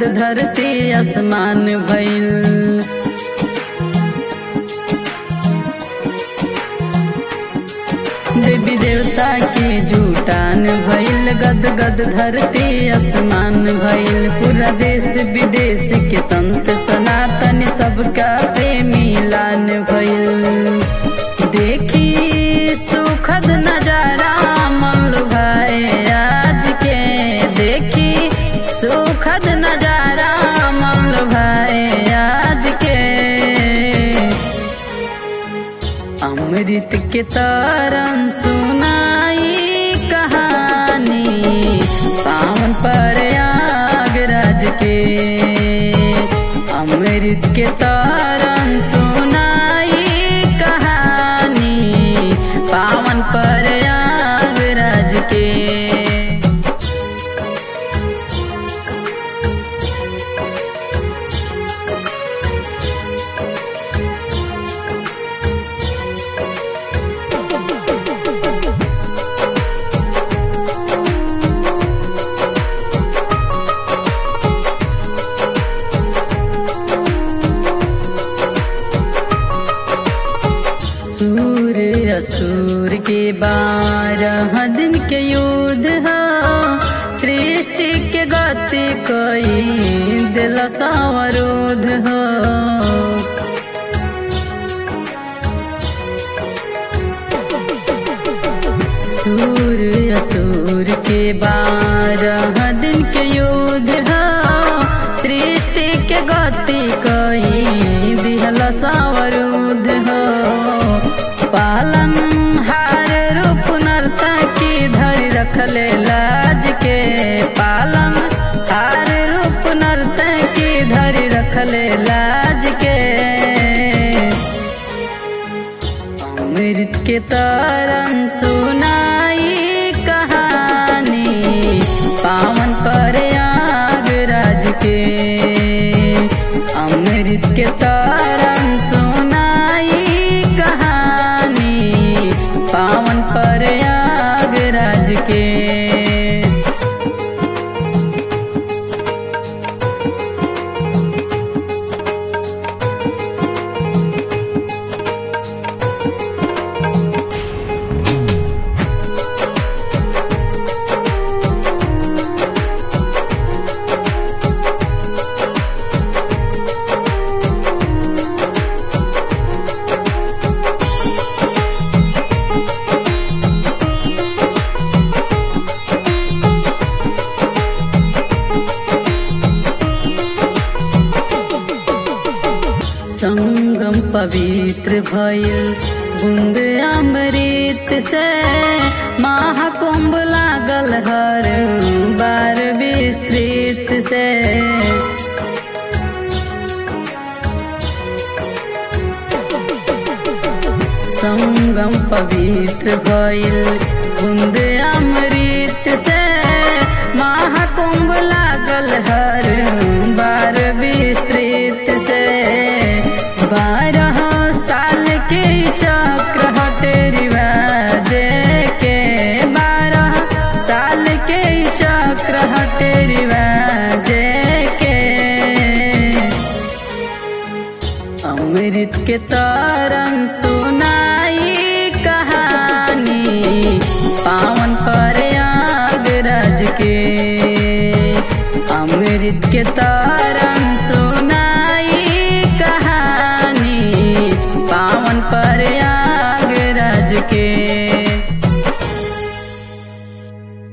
गद धरती आसमान भइल देवी देवता के जुटान भइल गद गद धरती आसमान भइल पूरा देश विदेश के संत सनातन सबका से मिलान भइल देखी सुखद नजारा मन भाई आज के देखी सुखद नजारा मन भाई आज के अमृत के तरन सुनाई कहानी पावन पर आगराज के अमृत के तरन सुनाई कहानी पावन पर आगराज के सूर असुर के बारह दिन के युद्ध हो सृष्टि के गति कोई दिल सावरोध हो सूर असुर के बारह दिन के युद्ध हो सृष्टि के गति कोई दिहल सावरुद्ध हो पालन हार रूप नर्ता की धरि रखले लाज के पालन हार रूप नर्ता की धरि रखले लाज के अमृत के तरन सुनाई कहानी पावन पर आगराज के अमृत के तरन सुनाई कहानी पावन पर आगराज के संगम पवित्र भइल बूंद अमृत से महाकुंभ लागल हर बार विस्तृत से संगम पवित्र भइल बूंद अमृत से महाकुंभ लागल हर बार विस्तृत से बारह साल के चक्र हटे रिवाज के बारह साल के चक्र हटे रिवाज के अमृत के तरन सुनाई कहानी पावन पर आगराज के अमृत के तरन सुनाई कहानी पावन पर आगराज के